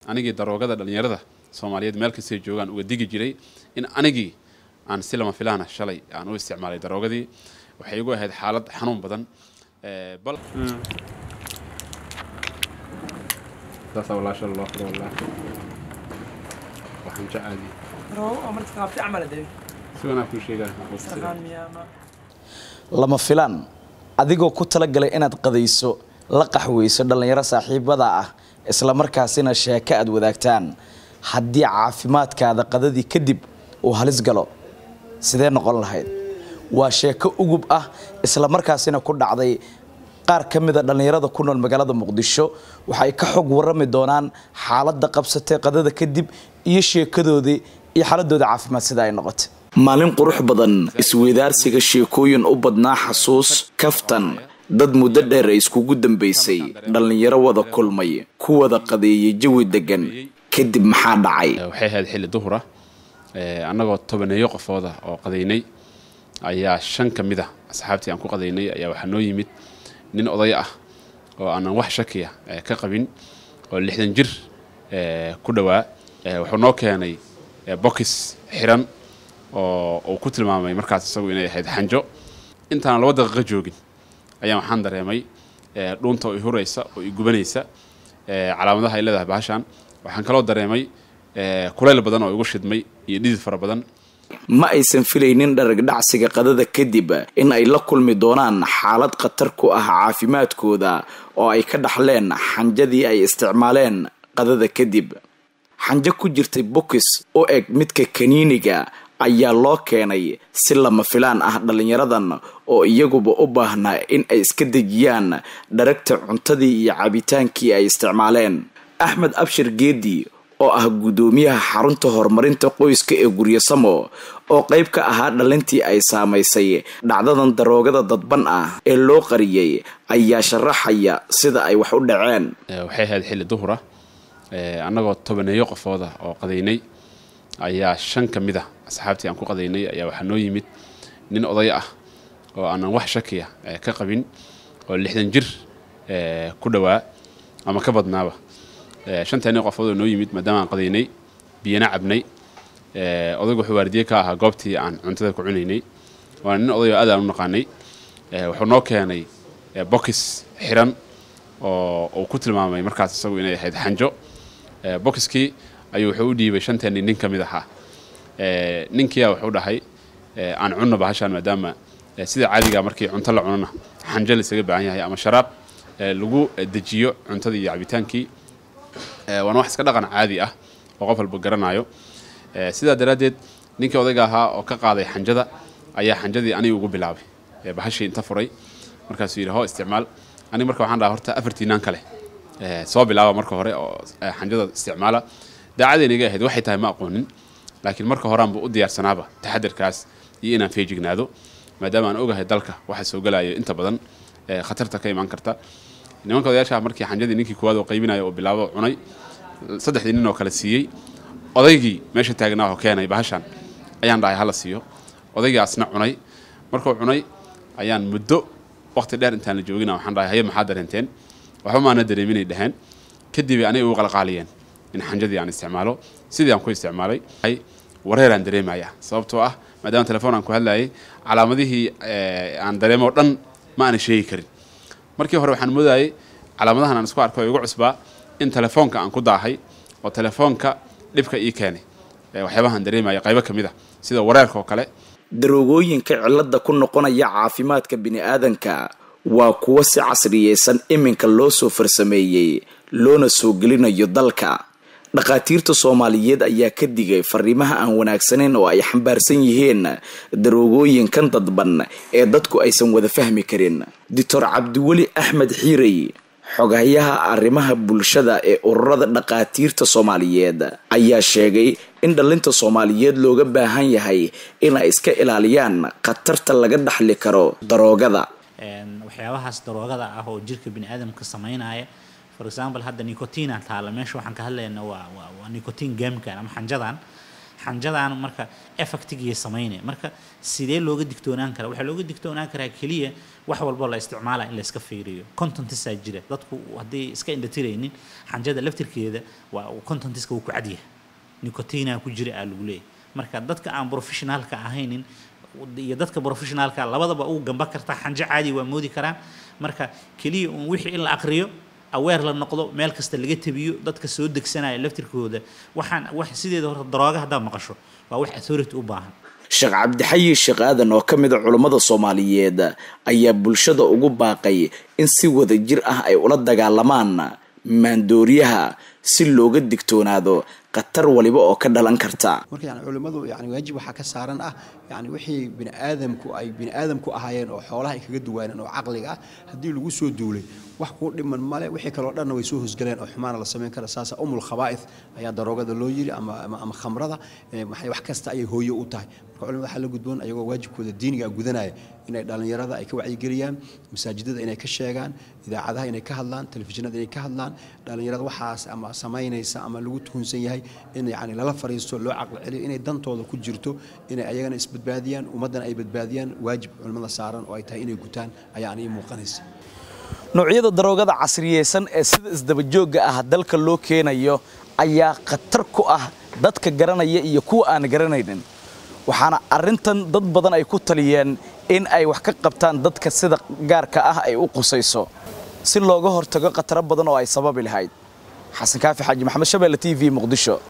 anigii daroogada dhallinyarada soomaaliyeed meel kastay joogaan uga digi jiray in anigii aan si lama filaana shalay aan u isticmaalay daroogadii waxay igu ahayd xaalad xanuun badan bal saasaa walaasha loo furo wallah waxaan jacaadi si wanaa kuu sheegaa lama filaan adigoo ku talagalay inaad qadayso la qaxweyso dhallinyaro saaxiibada ah isla markaasina sheeko aad wadaagtaan haddii caafimaadkaada qadadii kadib uu halis galo sidee noqon lahayd waa sheeko ugub ah isla markaasina ku dhacday qaar ka mida dhallinyarada ku nool magaalada muqdisho waxay ka xog warami doonaan xaaladda qabsatay qadada kadib iyo sheekadoodii iyo xaaladooda caafimaad sida ay noqotay maalin qurux badan isweydaarsiga sheekooyin u badnaa xasuus kaftan dad muddo dheer ay iskugu dambaysay dhallinyaro wada kulmay ku wada qadeeyay jawi degan kadib maxaa dhacay waxay ahayd xilli duhura annagoo tobaneeyo qofooda oo qadaynay ayaa shan ka mid a asxaabtii aan ku qadaynay ayaa waxaa noo yimid nin oday ah oo aanan wax shakiya ka qabin oo lixdan jir ku dhowaa wuxuu noo keenay bokis xiran oo uu ku tilmaamay markaas isagu inay ahayd xanjo intaan laba daqiiqo joogin ayaan waxaan dareemay dhuunta oo i huraysa oo i gubanaysa calaamadaha ay leedahay bahashan waxaan kaloo dareemay kulayl badan oo igu shidmay iyo dhidid fara badan ma aysan filaynin dharagdhacsiga qadada kadib in ay la kulmi doonaan xaalad khatar ku ah caafimaadkooda oo ay ka dhaxleen xanjadii ay isticmaaleen qadada kadib xanjo ku jirtay bokis u eg midka kaniiniga ayaa loo keenay si lama filaan ah dhallinyaradan oo iyaguba u baahnaa in ay iska dejiyaan dharagta cuntadii iyo cabitaankii ay isticmaaleen axmed abshir geedi oo ah guddoomiyaha xarunta horumarinta qoyska ee guryasamo oo qayb ka ahaa dhalintii ay saamaysay dhacdadan daroogada dadban ah ee loo qariyey ayaa sharaxaya sida ay wax u dhaceen waxay ahayd xilli duhura annagoo tobaneeyo qofooda oo qadaynay ayaa shan ka mid a asxaabtii aan ku qadaynay ayaa waxaa noo yimid nin oday ah oo aanan wax shakiya ka qabin oo lixdan jir ku dhowaa ama ka badnaaba shanteeni qofood oo noo yimid maadaama aan qadaynay biyana cabnay odaygu wuxuu waardiye ka ahaa goobtii aan cuntada ku cunaynay waana nin oday oo aad aan u naqaanay wuxuu noo keenay bokis xiran oo uu ku tilmaamay markaas isagu inay ahayd xanjo bokiskii ayuu wuxuu u dhiibay shanteeni nin ka mid ahaa ninkiia wuxuu dhahay aan cunno bahashaan maadaama sida caadiga markii cunto la cunona xanjo laisaga baahan yahay ama sharaab lagu dejiyo cuntadii iyo cabitaankii waana wax iska dhaqan caadi ah oo qof walba garanayo sidaa daraaddeed ninkii odayga ahaa oo ka qaaday xanjada ayaa xanjadii aniga ugu bilaabay bahashii inta furay markaasuu yidhi hoo isticmaal aniga marka waxaan dhaha horta afartiinaan kale soo bilaaba marka hore oo xanjada isticmaala daacadayna iga ahayd waxay tahay ma aqoonin laakiin marka horeanba u diyaarsanaaba taxadirkaas iyo inaan feejignaado maadaama aan ogahay dalka waxa soo gelayo inta badan khatarta ka imaan karta nimanka odayaasha markii xanjadii ninkii kuwaad oo qaybinayo oo bilaabo cunay saddexdii nin oo kale siiyey odaygii meesha taagnaa oo keenay bahashan ayaan dhahay hala siiyo odaygii asna cunay markuu cunay ayaan muddo waqti dheer intaan la joogina waxaan dhahay haye maxaa dareenteen waxba maana dareeminay dhaheen kadib aniga ugu qalqaaliyeen in xanjadii aan isticmaalo sidii aan ku isticmaalay wareeraan dareemaya sababtoo ah maadaama telefoon aan ku hadlayay calaamadihii aan dareemo dhan ma aana sheegi karin markii hore waxaan moodayay calaamadahan aan isku arko igu cusbaa in telefoonka aan ku daahay oo telefoonka dhibka ii keenay waxyaabahaan dareemaya qaybo ka mid a sida wareerka oo kale daroogooyinka cilada ku noqonaya caafimaadka bini-aadanka waa kuwo si casriyeysan iminka loo soo farsameeyey loona soo gelinayo dalka dhakhaatiirta soomaaliyeed ayaa ka digay fariimaha aan wanaagsanayn oo ay xambaarsan yihiin daroogooyinkan dadban ee dadku aysan wada fahmi karin doctor cabdiweli axmed xiirey xogayaha arrimaha bulshada ee ururada dhakhaatiirta soomaaliyeed ayaa sheegay in dhalinta soomaaliyeed looga baahan yahay in ay iska ilaaliyaan khatarta laga dhaxli karo daroogada waxyaabahaas daroogada ah oo jirka biniaadamka sameynaya for example hadda nicotina taala meesha waxaan ka hadlaynaa waa waa nicotin gaamkan ama xanjadan xanjadaan marka effectigii samaynaya marka sidee looga digtoonaan karaa waxaa looga digtoonaan karaa keliya wax walbo la isticmaala in la iska fiiriyo contentisaa jira dadku haddii iska indhatiraynin xanjada laftirkeeda waa contentiska wuu ku cadyahay nicotina ku jira aa lagu leeyahay marka dadka aan professionaalka ahaynin iyo dadka professionaalka labadaba uu gamba kartaa xanjo caadi waa moodi karaan marka keliya un wixii in la aqriyo aweer la noqdo meel kasta laga tabiyo dadka soo degsanaya laftirkooda waxaan wax sideeda horta darooga haddaad maqasho waa wax authority u baahan sheekh cabdixayi sheekh aadan oo ka mid a culummada soomaaliyeed ayaa bulshada ugu baaqay in si wada jir ah ay ula dagaalamaan maandooriyaha si looga digtoonaado khatar waliba oo ka dhalan karta marka yani culimmadu yani waajib waxaa ka saaran ah yani wixii bini aadamku ay bini aadamku ahaayeen oo xoolaha ay kaga duwaaneen oo caqliga ah haddii lagu soo duulay wax kuu dhiman male wixii kaloo dhanna way soo hosgaleen oo xumaana la samayn kara saasa umul khabaa'ith ayaa daroogada loo yiri ama ama, ama khamrada maxay wax kasta ayay hooyo u tahay marka culimada waxaa la gudboon ayagoo waajibkooda diiniga gudanaya inay dhallinyarada ay ka wacyigeliyaan masaajidada inay ka sheegaan idaacadaha inay ka hadlaan telefishinada inay ka hadlaan dhallinyarada waxaas ama samaynaysa ama lagu tuhunsan yahay in yani lala fariisto loo caqli celiyo inay dantooda ku jirto inay ayagana isbadbaadiyaan ummaddana ay badbaadiyaan waajib culimmada saaran oo ay tahay inay gutaan ayaa anii muuqanaysa noocyada daroogada casriyeysan ee sida isdabajoogga ah dalka loo keenayo ayaa khatar ku ah dadka garanaya iyo kuwa aan garanaynin waxaana arrintan dad badan ay ku taliyeen in ay wax ka qabtaan dadka sida gaarka ah ay u qusayso si looga hortago khataro badan oo ay sababi lahayd xasan kaafi xaaji maxamed shabeelle t v muqdisho